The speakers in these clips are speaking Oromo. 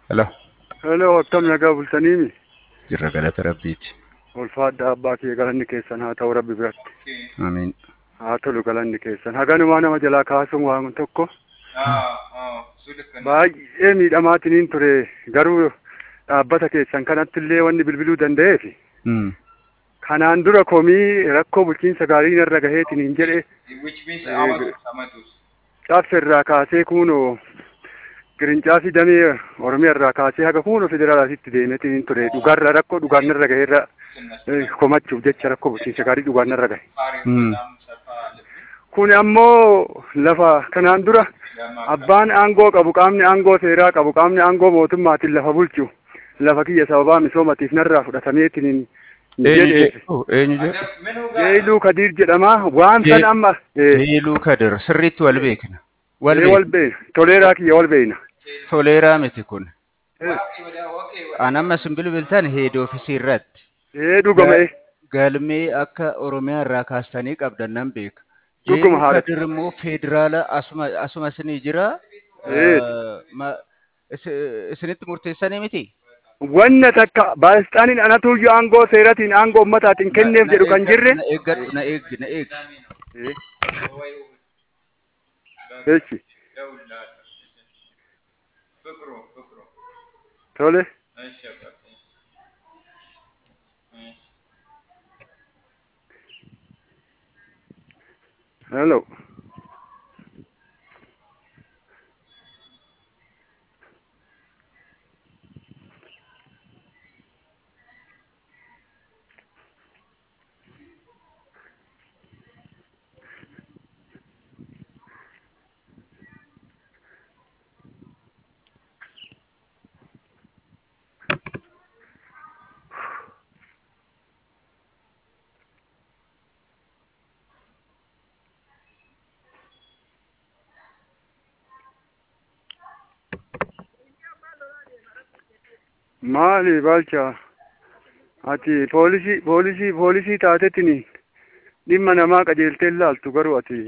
Hello. Hello, akkam nagaa bultaniimi? Jirra galata rabbiiti. Ulfaadha abbaa kiyya galanni keessan haa ta'u rabbi biratti. Amiin. Haa tolu galanni keessan. Haganumaa nama jalaa kaasuun waan tokko baay'ee miidhamaatiniin ture garuu dhaabbata keessan kanatti illee wanni bilbiluu danda'eef Mm. kanaan dura komii rakkoo bulchiinsa gaarii narra gaheetiniin jedhe which means Eh, amatus amatus cabsa irraa kaasee kuunoo qirincaafi damee oromiyaa irraa kaasee haga kuunoo federaalaatitti deemetiniin ture dhugaarra rakkoo dhugaannarra gaheerra eh, komachuuf jecha rakkoo bulchiinsa gaarii dhugaannarra gahe. Mm. Kun ammoo lafa kanaan dura abbaan aangoo qabu qaamni aangoo seeraa qabu qaamni aangoo mootummaatiin lafa bulchu lafa kiyya sababaa misoomatiif narraa fudhatameetiniin Eenyu jedhe jedhu? Eenyu jedhu? Jeeluu Kadiir jedhama waan Je- san amma eh, Jeeluu Kadir. Sirriitti wal beekna. Wal eh, wal beekna. beekna toleeraa kiyya wal beekna. Toleeraa miti kun. Eh, An amma sin bilbiltan heed oofisii irratti. eh, dhugama eh. Galmee akka Oromiyaa irraa kaastanii qabdan nan beeka. Dhuguma Jeeluu haadha. Kadir immoo federaala asuma asuma isinii jira. Eh. Eh, ma- isi- Isinitti murteessanii miti? Wanna takka baalistaaniin anatuyyuu aangoo seeratiin aangoo ummataatiin kenneef Na- jedhu na kan eeggadhu, jirre. Na eeggadhu, na eeggi, na eeggi. Eh, Echi ፍቅሩ ፍቅሩ tole እሺ አባቴ እሺ hello. Maali Baalchaa? Ati poolisii poolisii poolisii taatetini dhimma namaa qajeeltee laaltu garuu ati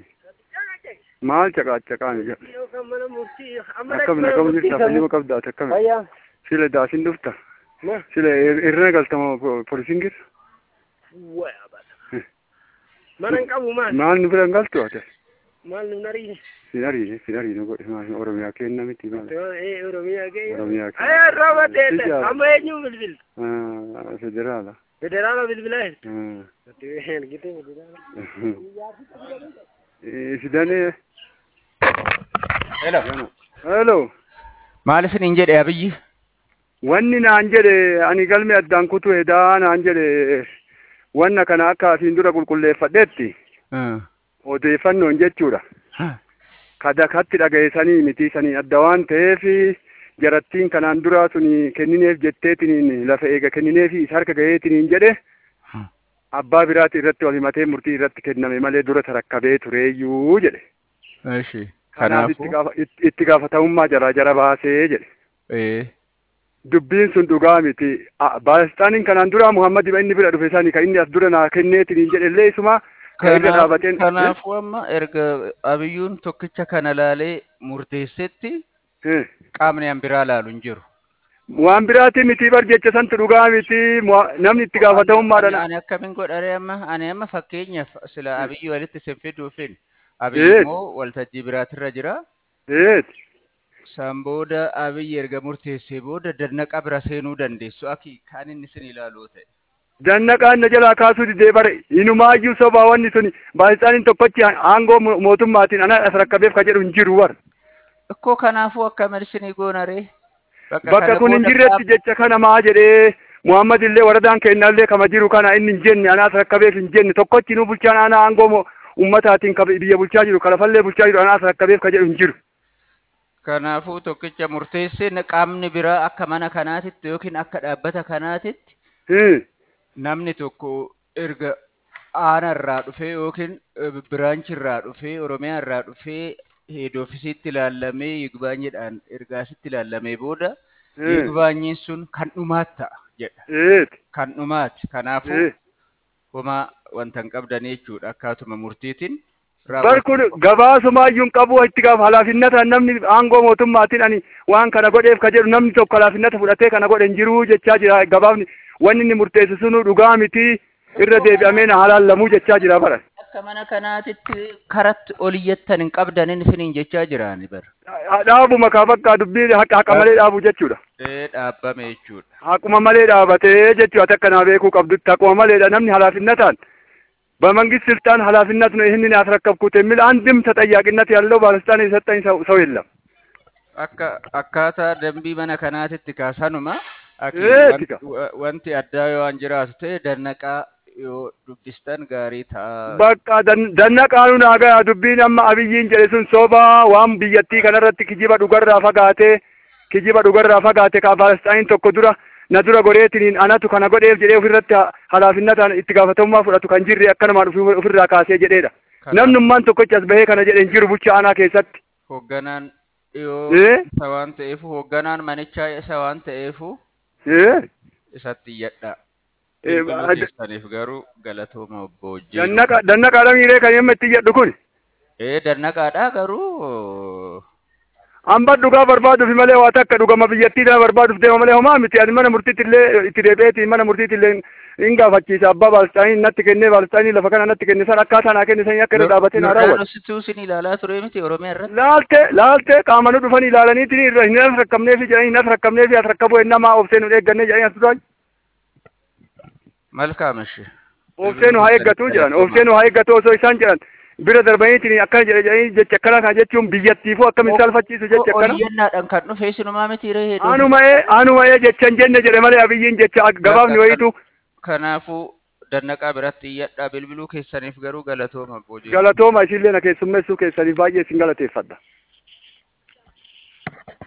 maal caqaacaqaan jedha. Akkam akkam jirta filima qabdaate akkami? Fayyaa. Sila daasin dhufta. Ma. Sila ir- irra galtama po- poolisiin jirta. Waya bata. Mana hin qabu maal? Maal nu bira hin galtu ate? Maal nu nariine? Sin ariine sin ariine godhe maal Oromiyaa kenna miti maal? Eh Oromiyaa ga'e. Oromiyaa kenna. Ayyaa rooba teelle. Ija- Amma eenyu bilbil? Ah, Federaala. Federaala bilbilaa hin. Ah. Ergite federaala. Eh, Sidanee. Hello. Hello. Maal isiniin jedhe abiyyi? Wanni naan jedhe ani galme addaan kutu edaa naan jedhe wanna kana akka asiin dura qulqulleeffadhetti Ah. odeeffannoon jechuudha. Ah. Kadakatti dhagayeesanii miti sanii adda waan ta'eef jarattiin kanaan duraa suni kennineef jetteetiniin lafa eega kennineefi isa harka gaheetiniin jedhe Hmm. abbaa biraati irratti wal himatee murtii irratti kenname malee dura tarakkabee tureeyyuu jedhe. Eshi. Kanaaf itti Kanaafuu. gaafa- itti- itti gaafatamummaa jaraa jara baasee jedhe. Eh. dubbiin sun dhugaa miti A- baalistaaniin kanaan dura muhammad iba inni bira dhufe sani ka inni as dura naa kenneetiniin jedhe illee isuma ka irra Kanaaf- dhaabateen Kanaafuu amma erga abiyyuun tokkicha kana laalee murteessetti Eh, qaamni an biraa laalu hin jiru. waan biraati miti bar jecha santu dhugaa miti Mua- namni itti Ani gaafatamummaadhaan ani akkamiin godhare amma ani amma fakkeenyaaf sila abiyyi walitti sin fiduufin Eh. abiyyi immoo waltajjii biraatirra jira. eet San booda abiyyi erga murteessee booda dannaqa bira seenuu dandeessu aki kan inni sin ilaaluu ta'e. dannaqaan na jalaa kaasuu didee bare inumaayyuu sobaa wanni suni baalistaaniin tokkochi aangoo mo- mootummaatiin ana as rakkabeef ka jedhu hin jiru war Ikkoo kanaafuu akka malsinii goonaree. bakka kun hin jirretti jecha kana maa jedhee muhammad illee waradaan kennallee kama jiru kana inni hin jenne anaas rakkabeef hin jenne tokkochi nu bulchaan aanaa aangoo mo- ummataatiin ka biyya bulchaa jiru kalafallee bulchaa jiru anaas rakkabeef ka jedhu hin jiru Kanaafuu tokkicha murteessee na- qaamni biraa akka mana kanaatitti yookiin akka dhaabbata kanaatitti Hmm. namni tokko erga aana irraa dhufee yookiin eh, biraanchi irraa dhufee oromiyaa irraa dhufee heed oofisiitti ilaallamee yigbaanyiidhaan ergaasitti ilaallamee booda Hmm. yigbaanyiin sun kan dhumaat ta'a jedha. Eet. Kan dhumaati. Kanaafuu Eh. homaa wanta hin qabdan jechuudha akkaatuma murtiitiin bar kun gabaasumaayyuu hin qabu itti gaaf halaafinnata namni aangoo mootummaatiin ani waan kana godheef ka jedhu namni tokko halaafinnata fudhatee kana godhe hin jiru jechaa jira gabaafni wanni inni murteessu sunu dhugaa miti irra deebi'amee na halaallamuu jechaa jira bara. Akka mana kanaatitti karatti ol iyyattan hin qabdanin isiniin jechaa jiraani bara. Dhaabuma kaa bakka dubbii haqa haqa malee dhaabu jechuudha. Ee dhaabbame jechuudha. Haquma malee dhaabatee jechuudha akka naa beekuu qabdutti haquma maleedha namni halaafinnataan በመንግስት ስልጣን ኃላፊነት ነው ይህንን ያስረከብኩት የሚል አንድም ተጠያቂነት ያለው ባለስልጣን የሰጠኝ ሰው ሰው የለም። Akka akkaataa dambii mana kanaatitti kaasanuma aki Eeti ka. wan- wa- wanti addaa yoo an jiraatu ta'e dannaqaa yoo dubbistan gaarii ta'a. Bakka dan- dannaqaanu naagaa dubbiin amma abiyyiin jedhe sun soba waan biyyattii kanarratti kijiba dhugarraa fagaate kijiba dhugarraa fagaate ka Palestaayin tokko dura na dura godheetiniin anatu kana godheef jedhee ofirratti ha- halaafinnataan itti gaafatamummaa fudhatu kan jirre akkanumaan ofi- ofirraa kaasee jedheedha. Kanaaf- Namnummaan tokkochi as bahee kana jedhe hin jiru bulchaa aanaa keessatti. Hoogganaan dhiyoo Ee? isa waan ta'eef hoogganaan manichaa isa waan ta'eef Ee? isatti iyyadha. Ee, Bilbiluu ad- keessaniif garuu galatooma obbo Hojii. Dannaqa dannaqaadha miiree kan yemma itti jedhu kun. Ee dannaqaadha garuu Hamba dhugaa barbaaduuf malee waa takka dhugama biyyattii tana barbaaduuf deema malee homaa miti ani mana murtiitti illee itti deebi'eeti mana murtiitti illee hin gaafachiisa abbaa baalstaanii natti kennee baalstaanii lafa kana natti kenne san akkaataa naa kenne san akka irra dhaabatee naa raawwate. Yordaanosituu isin ilaalaa ture miti Oromiyaa irratti. Laalte laalte qaama nu dhufan ilaalaniitiin irra hin as rakkabneefi jedhanii hin as rakkabneefi as rakkabuu ennamaa obsee nu eeggannee jedhanii as turan. Malkaamashi. Obsee nu haa eeggatu jedhan obsee nu haa eeggatu osoo isaan jedhan bira darbaniitiin akkana jedhe jedhanii jecha akkana kana jechuun biyyattiifuu akkamiin saalfachiisu jecha akkana. Oliyyannaadhaan kan dhufe isinumaa miti ree hedduu. Anuma'ee anuma'ee jecha hin jenne jedhe malee abiyyiin jecha gabaafni wayitu Kanaafuu dannaqaa biratti iyyadhaa bilbiluu keessaniif garuu galatooma obbo Hojii. galatooma isinlee na keessummeessuu keessaniif baay'ee isin galateeffadha.